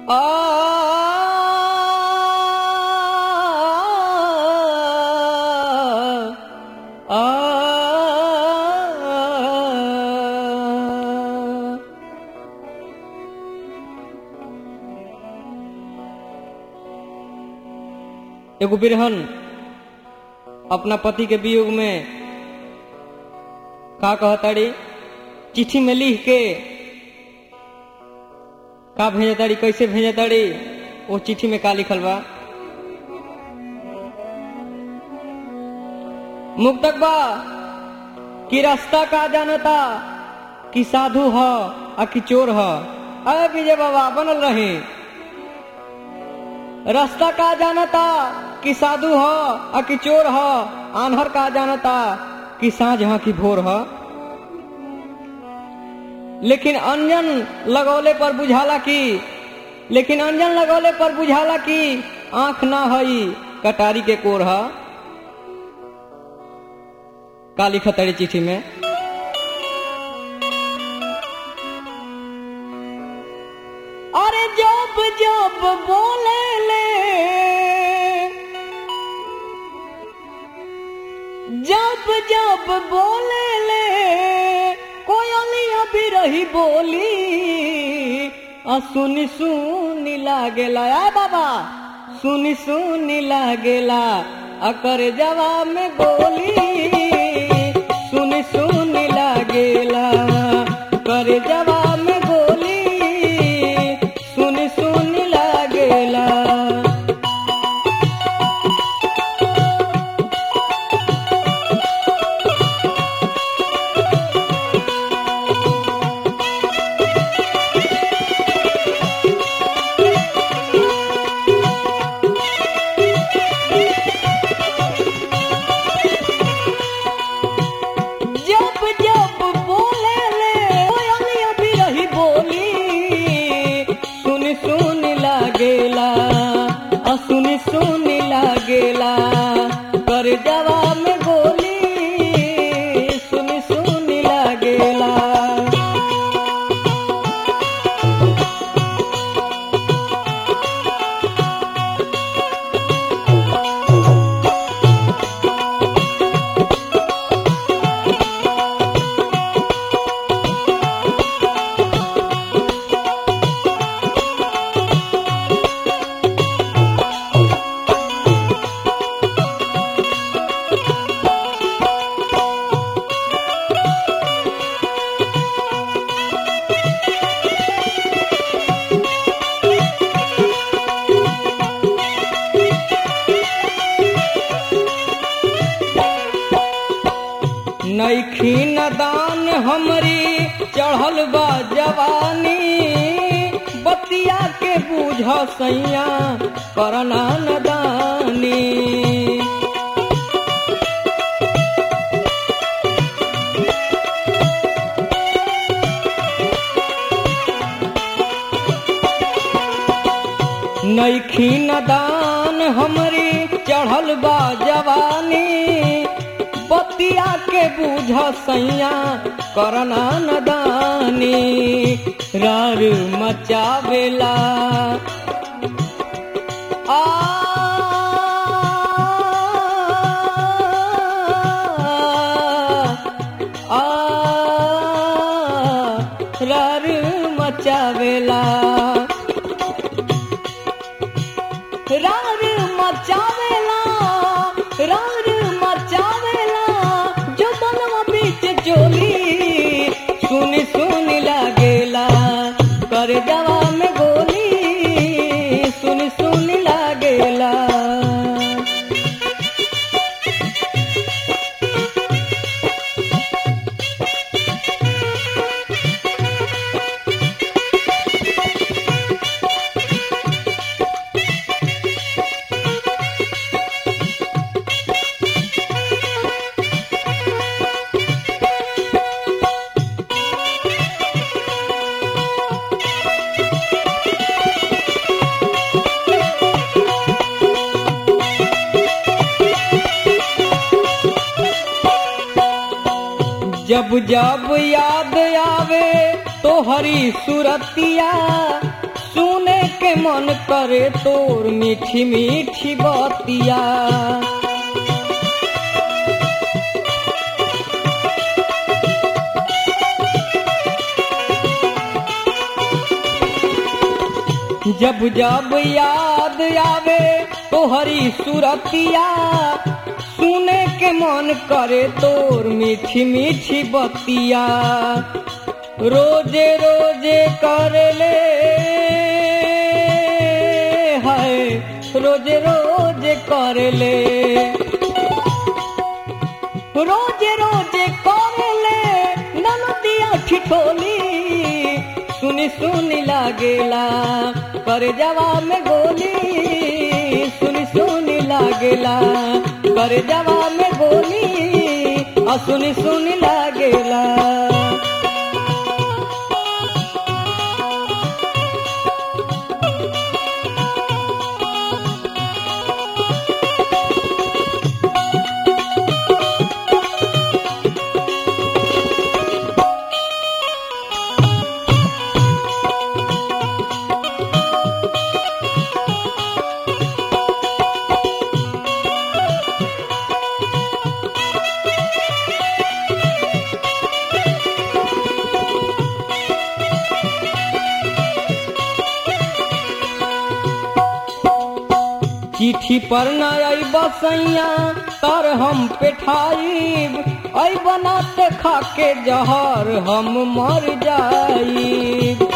आ आ एगो बिरहन अपना पति के वियोग में का कहताड़ी चिट्ठी में लिख के का भेजताड़ी कैसे भेजताड़ी वो चिट्ठी में का लिखल बा मुक्तक बा कि रास्ता का जानता कि साधु ह आ कि चोर ह अरे विजय बाबा बनल रहे रास्ता का जानता कि साधु ह आ कि चोर ह आन्हर का जानता कि साँझ ह कि भोर ह लेकिन अंजन लगौले पर बुझाला कि लेकिन अंजन लगौले पर बुझाला कि आंख ना हई कटारी के कोर ह का लिखत तारी चिट्ठी में अरे जब जब बोले ले जब जब बोले ले कोयलिया भी रही बोली आ सुनी सुनी लागेला आ बाबा सुनी सुनी लागेला आ कर जवाब में गोली सुनी सुनी लागेला कर जवाब में गोली सुनी सुनी लागेला जब जब बोले ले कोयलिया भी रही बोली सुन सुन लागेला आ सुन सुन लागेला कर जवाब में गोली सुन सुन लागेला नैखी नदान हमरी चढ़ल बा जवानी बतिया के बूझ सैया करना नदानी नैखी नदान हमरी चढ़ल बा जवानी बतिया के बूझ सैया करना नदानी रार मचावेला आ आ रार मचावेला रार मचावेला रार मचावेला जो बनवा बीच जोली सुनी सुनी लागेला कर जवा में गोली सुनी सुनी लागेला जब जब याद आवे तो हरी सुरतिया सुने के मन करे तोर मीठी मीठी बतिया जब जब याद आवे तोहरी सुरतिया सुने के मन करे तोर मीठी मीठी बतिया रोजे रोजे कर ले है रोजे रोजे कर ले रोजे रोजे कर ले ननदिया ठिठोली सुनी सुनी लागेला कर जवा में गोली सुनी सुनी लागेला कर जवा में गोली आ सुनी सुनी लागेला चिट्ठी पर न आई बसैया तर हम पेठाइब आई बनाते खाके जहर हम मर जाइब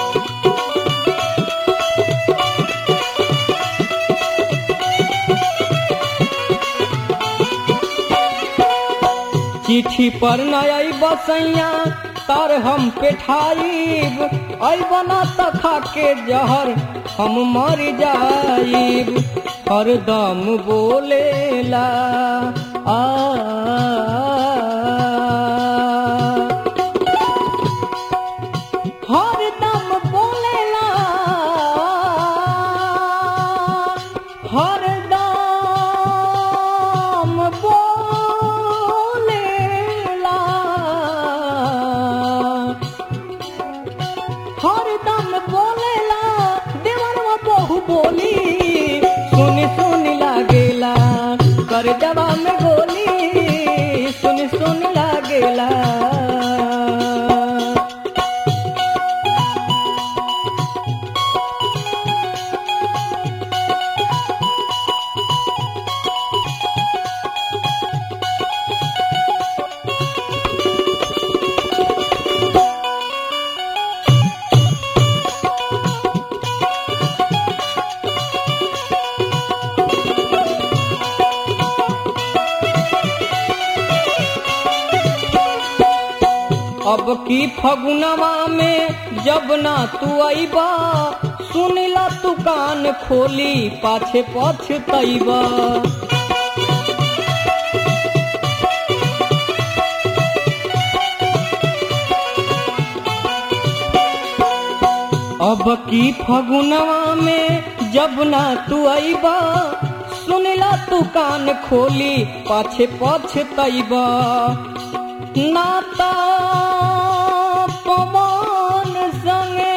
चिट्ठी पर न आई बसैया तर हम पेठाइब आई बना त खाके जहर हम मर जाइब हरदम बोलेला आ हरदम बोलेला हरदम बोलेला हरदम बोलेला देवरवा बहु बोली सुनी सुनी लागेला कर जवा में गोली सुनी सुनी लागेला अब की फगुनवा में जब ना तू अइबा सुनिला तू कान खोली पाछे पछतैबा अब की फगुनवा में जब ना तू अइबा सुनिला तू कान खोली पाछे पछतैबा नाता पवन संगे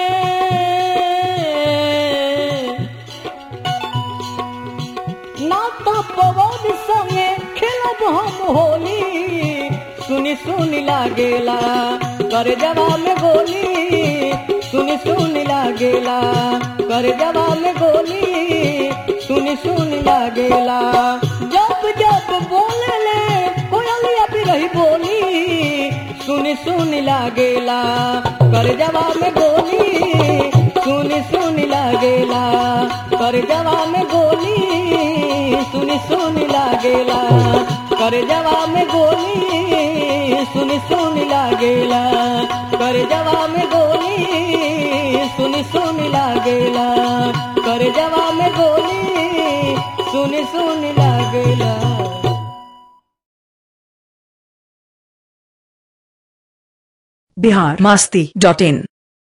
नाता पवन संगे खेलब हम होली सुनी सुनी लागेला कर जवा में गोली सुनी सुनी लागेला कर जवा में गोली सुनी सुनी लागेला जब जब बोले कोयलिया भी रही बोली सुनी सुनी लागेला कर जवा में गोली सुनी सुनी लागेला कर जवा में गोली सुनी सुनी लागेला कर जवा में गोली सुनी सुनी लागेला कर जवा में गोली सुनी सुनी लागेला कर जवा में गोली सुनी सुनी लागेला बिहार मस्ती डॉट इन